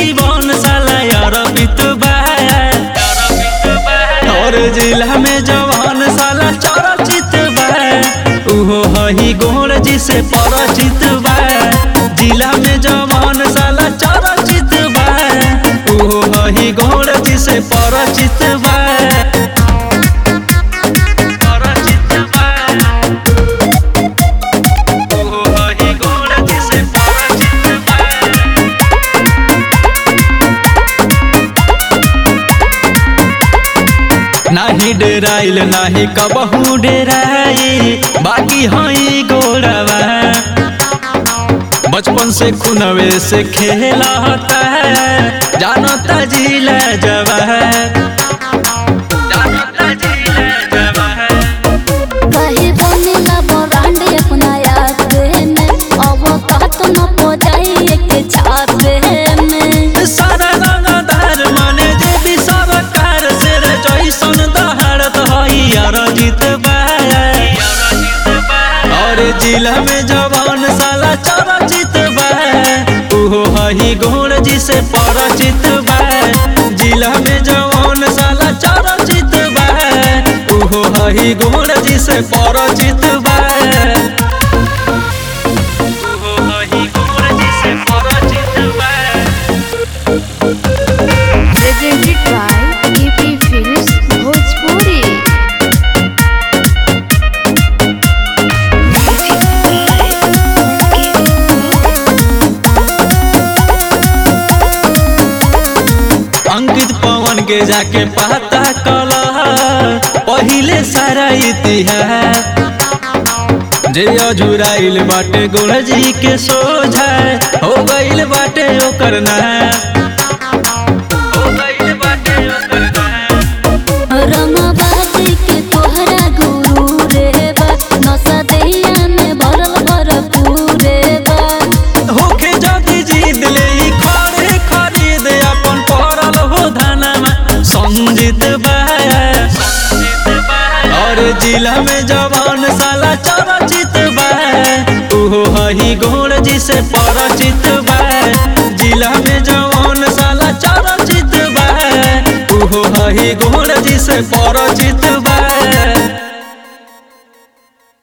जीवन साला अरबित बा और जिला में जवान साला चरचित बा उहो हही गोर जी से परिचित बा जिला में जवान साला चरचित बा उहो हही गोर जी से परिचित बा परिचित बा उहो हही गोर जी से परिचित बा नाही डेराइल नाही कबहू डेराई बाकी हई गोड़वा बचपन से खुनवे से खेला होता है जानता जिला जवा जानता जिला जवा कहीं बनेला ब्रांड अपना याद में अब कात न पो जाए के छापे में सारा रंगदार माने जे भी सरकार से रे जैसन दहाड़त हई यार जीतबा और जिला में जवान साला चरचित बा उहो हई गोर जी से परिचित बा जिला में जवान साला चरचित बा उहो हई गोर जी से परिचित बा उहो हई गोर जी से परिचित बा presented by EP Films Bhojpuri Ankit पवन के जाके पता कल पहिले सारा इतिहास जे अजुराइल बाटे गुरजी के सोझा हो गइल बाटे ओकर नाश हो गइल बाटे ओकर नाश रमाबादी के तोहरा गुरु रे बा नशा दहिया में भरल भरपूर रे बा होखे जदी जीत ले ई खड़े खरीद अपन पड़ल हो धनमा संजीत बा और जिला में जवान साला चरचित बा उहो हही गोर जी से परिचित बा जिला में जवान साला चरचित बा उहो हही गोर जी से परिचित